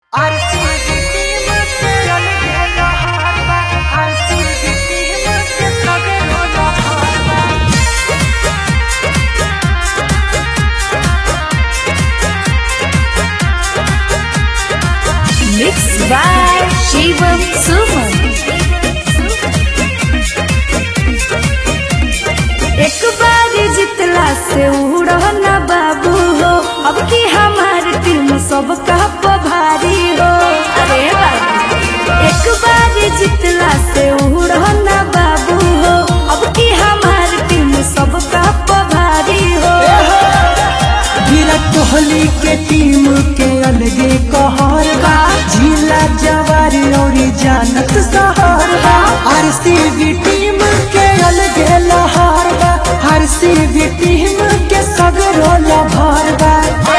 Mixed by Shivam Suman. एक बार जितला से उड़ो ना बाबू हो अब की हमार टीम सबका पभारी हो अरे बाबू एक बार जितला से उड़ो ना बाबू हो अब की हमार टीम सबका पभारी हो विराट कोहली के टीम के अलगे कहर बा जिला जवार और जानत सहर बा आरसीबी टीम के अलगे लहर बा आरसीबी टीम के सगरो लभर बा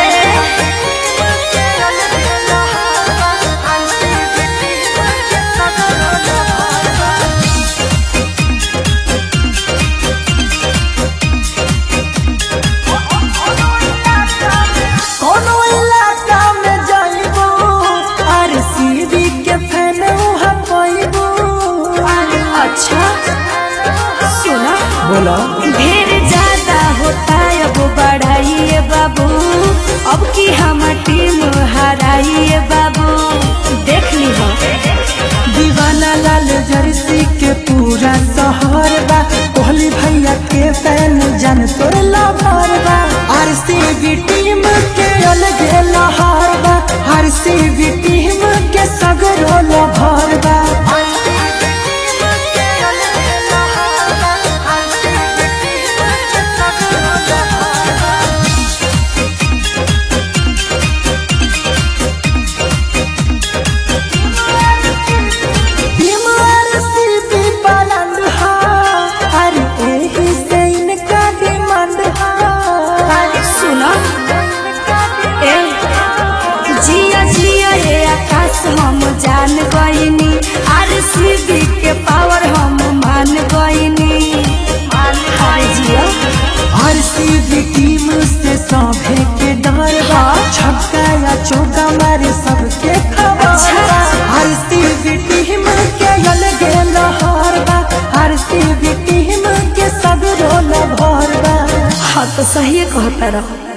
कोनो इलाका में जाइबो आरसीबी के फैन उहाँ पाइबो अच्छा सुना बोला ढेर ज्यादा होता है अब बढ़ाइए बाबू अब की हम टीम हराइए बाबू देख ली हो दीवाना लाल जर्सी के पूरा शहर बा कोहली भैया के फैन जन तोर लभर बा आरसीबी टीम के अलगे लहर बा आरसीबी टीम के सगरो लभर बा टीम आरसीबी बुलंद हा अरे एही से इनका डिमांड हा सुनो ए जिया जिया ये आकाश हम जान गईनी आरसीबी के पावर हम मान गईनी अरे जिया आरसीबी टीम से सभे के डर बा छक्का या चौका मारे सबके खबर अच्छा। आरसीबी टीम के अलगे लहर बा आरसीबी टीम के सब रोल भर बा हाँ तो सही कहता रहो